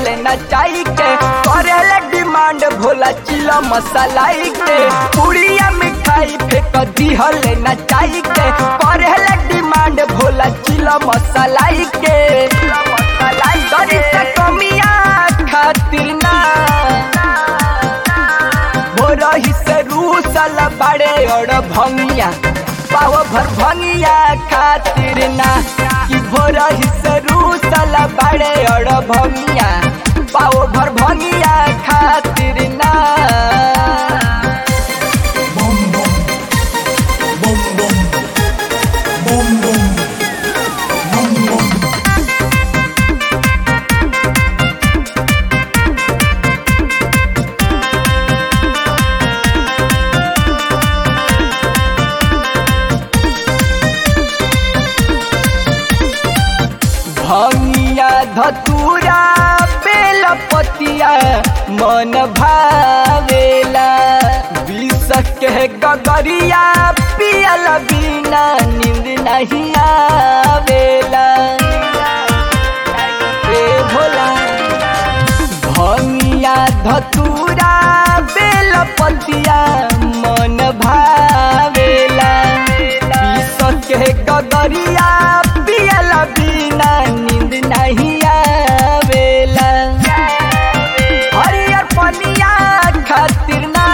नचाई के करेले डिमांड भोला चिला मसालाई के पुड़िया मिठाई फेंक दिहल नचाई के करेले डिमांड भोला चिला मसालाई के दरी से कमिया खातिर ना हो रही से रूसल बड़े और भंगिया पाव भर भंगिया खातिर ना कि भोर ही से रूसल बड़े और भंगिया पाव भर भंगिया खातिर ना Bum bum. Bum bum. Bum bum. Bum bum. भंगिया धतूरा बेलपतिया मन भावेला विष के गगरिया पियल बिना नींद नहीं आवेला ए भोला भंगिया धतूरा बेलपतिया मन भावेला विष के गगरिया पियल बिना नींद नहीं आवेला हरियर पनिया खातिर ना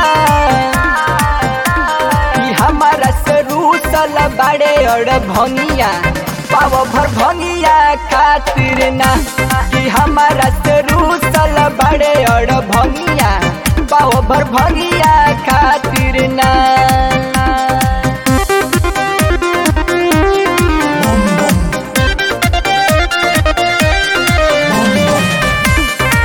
कि हमारा से रूसल बड़े और भंगिया पाव भर भंगिया खातिर ना कि हमारा से रूसल बड़े और भंगिया पाव भर भंगिया खातिर ना Bum bum. Bum bum.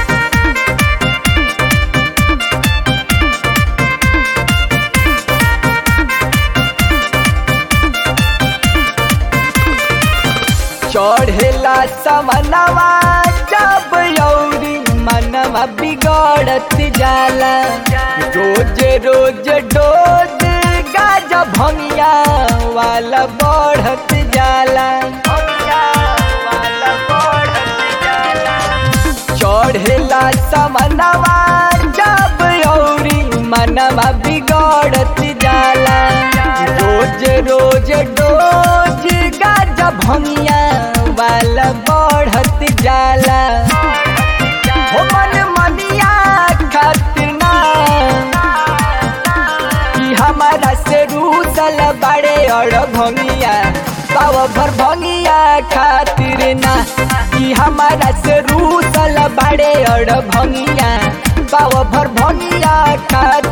चढ़ेला समनवा जब यौरी मनवा बिगड़त जाला रोज रोज डोज गाजा भंगिया वाला बढ़त जाला चढ़ेला समनवा जब यौरी मनवा बिगड़त जाला रोज रोज डोज गाजा भंगिया वाला बढ़त जाला हो मन मनिया खातिर ना कि हमारा से रूसल बड़े और भंगिया पाव भर भंगिया खातिर ना कि हमारा से रूसल बड़े और भंगिया पाव भर भंगिया खातिर